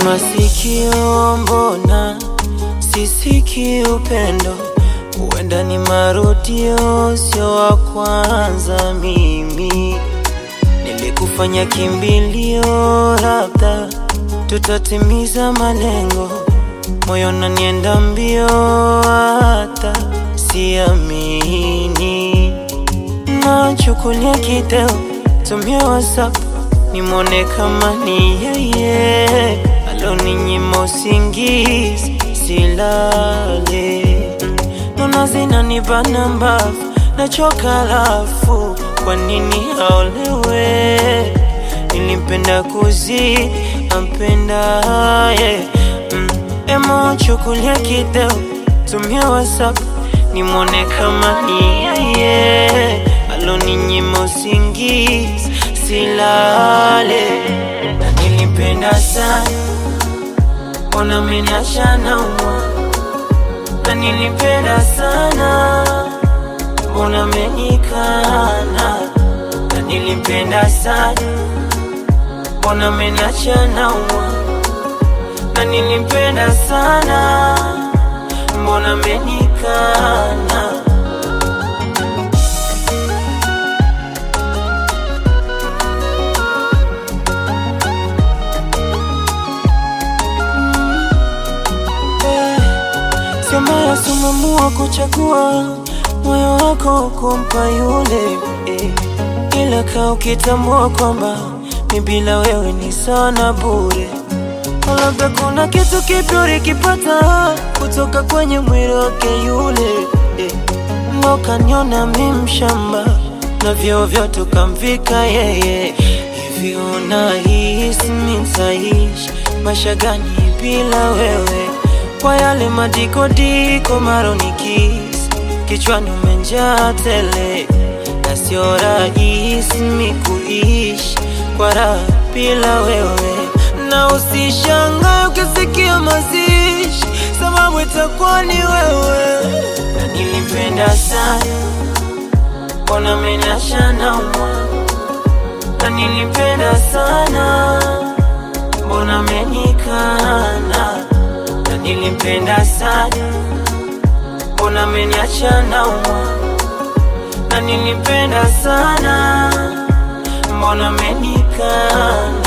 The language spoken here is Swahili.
masikio, mbona sisiki upendo? Huenda ni marudio, sio wa kwanza. Mimi nilikufanya kimbilio, labda tutatimiza malengo. Moyo nanienda mbio, hata siamini. Nachukulia kideo, tumia WhatsApp nimwone kama ni yeye aloninyima usingizi silale. Nona zinanibana mbavu, nachoka lafu, kwa nini aolewe? Nilimpenda kuzidi ampendaye mm. Emo chukulia kideo, tumia WhatsApp nimwone kama ni yeye aloninyima usingizi silale. Na nilimpenda sana, mbona ameniacha naumwa? Na nilimpenda sana, mbona amenikana? Na nilimpenda sana, mbona ameniacha naumwa? Na nilimpenda sana, mbona amenikana? Sio mbaya sumamua kuchagua moyo wako kumpa yule eh. Ila kaa ukitambua kwamba mi bila wewe ni sana bure. Labda kuna kitu kipya ulikipata kutoka kwenye mwili wake yule eh. Ndo kaniona mi mshamba na vyoo vyote ukamvika yeye. Hivi unahisi mi nitaishi maisha gani bila wewe? Kwa yale madikodiko maronikisi kichwani umenjaa tele, na sio rahisi mi kuishi kwa raha bila wewe, na usishangae ukisikia mazishi, sababu itakuwa ni wewe. Na nilimpenda sana, mbona ameniacha naumwa? Na nilimpenda sana, mbona amenikana? Na nilimpenda sana, mbona ameniacha naumwa? Na nilimpenda sana, mbona amenikana?